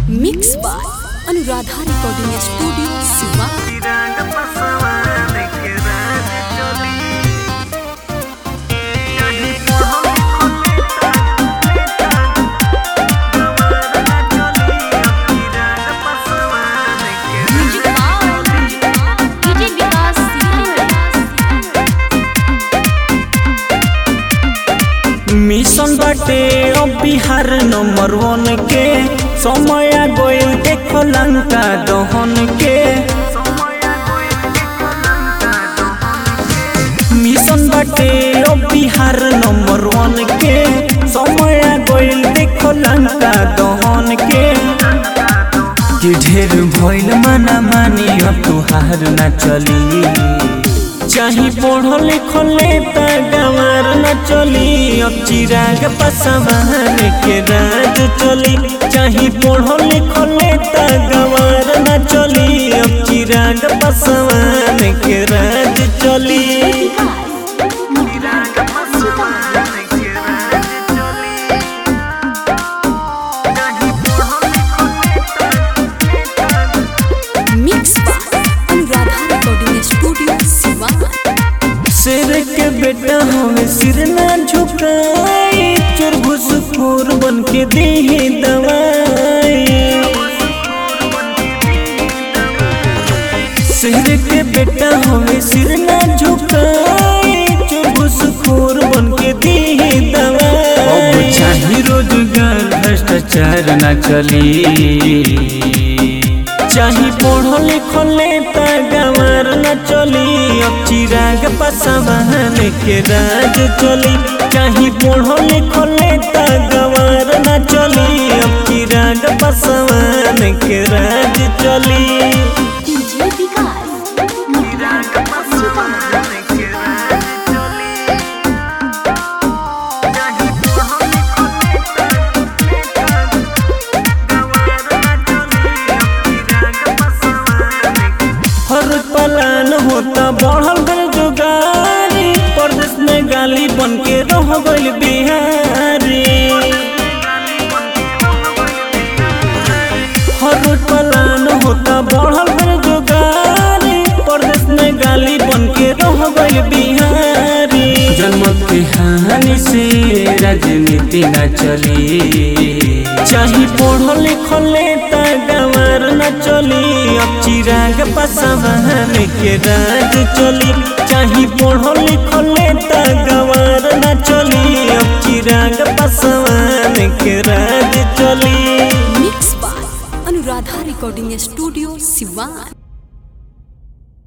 mix by Anuradha recording studio Siwan music by DJ Vikas mission बाटे अब Bihar number वन के समय आ गइल देखो लंका दहन के मिशन बाटे अब बिहार नंबर वन के समय आ गइल देखो लंका दहन के कि ढेर भइल माना मानी अब तुहार ना चली चाही पढ़ल लिखल नेता गंवार न चली अब चिराग पसवान के राज चली चाही पढ़ल लिखल नेता गंवार न चली अब चिराग पसवान के राज चली mix by Anuradha recording studio Siwan शेर के बेटा हमें सिर ना झुकाई चोर घुसखोर बन के दे दवाई शेर के बेटा हमें सिर ना झुकाई चोर घुसखोर बन के दे दवाई अब चाहे रोजगार भ्रष्टाचार ना चली चाही पढ़ल लिखल नेता गंवार न चली अब चिराग पसवान के राज चली चाही पढ़ल लिखल नेता गंवार न चली अब चिराग पसवान के राज चली डीजे विकास हर पलान होता बढ़ल गल जुगारी प्रदेश में गाली बन के रह गइल बिहारी हर पलान होता बढ़ल गल जुगारी प्रदेश में गाली बन के रह गइल बिहारी जन्म के हानि से राजनीति न चली चाही पढ़ल लिखल नेता गंवार न चली अब चिराग पसवान के राज चली चाही पढ़ल लिखल नेता गंवार न चली अब चिराग पसवान के राज चली mix by Anuradha recording studio Siwan